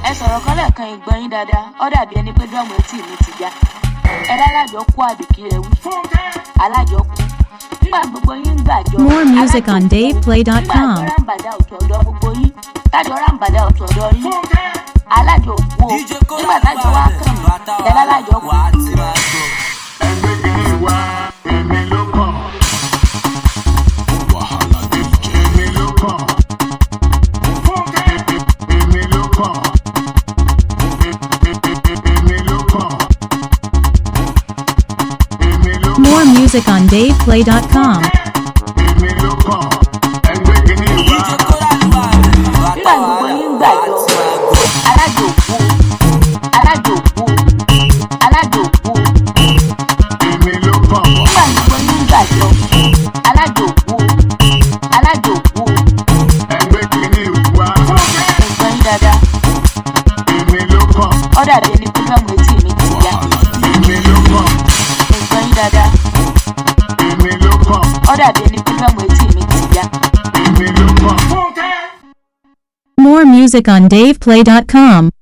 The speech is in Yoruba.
ẹ sọ̀rọ̀ kan lẹ́ẹ̀kan ìgbọ́n yín dáadáa ó dàbí ẹni pé dọ́ọ̀mù etí mi ti já ẹ lálájọ kú àbíkí rẹ wí alájọ kú nígbà gbogbo yín ń gbàjọ More music on nígbà DavePlay.com. tó rámbàdà ọ̀tọ̀ ọ̀dọ̀ gbogbo yín tájọ rámbàdà ọ̀tọ̀ ọ̀dọ̀ yín alájọ kú o nígbà tájọ wá kàn mí ẹ lálájọ kú ẹgbẹ́ kìíní wá èmi ló kàn. èmi ló kàn. èmi ló kàn. èmi ló kàn. èmi ló kàn. More music on DavePlay.com. èmi ló kàn. ẹgbẹ́ kìíní wá. nígbà gbogbo yín ń gbàjọ alájọ kú alájọ kú alájọ kú èmi ló kàn. nígbà gbogbo yín ń gbàjọ alájọ kú alájọ kú ẹgbẹ́ kìíní wá. ìgbọ́n yín dáadáa èmi ló kàn. ó dàbí ẹni pé dọ́ọ̀mù etí mi ti já èmi ló kàn. ìgbọ́n yín dáadáa èmi ló kàn. ó dàbí ẹni pé dọ́ọ̀mù etí mi ti já. èmi ló kàn. More music on DavePlay.com.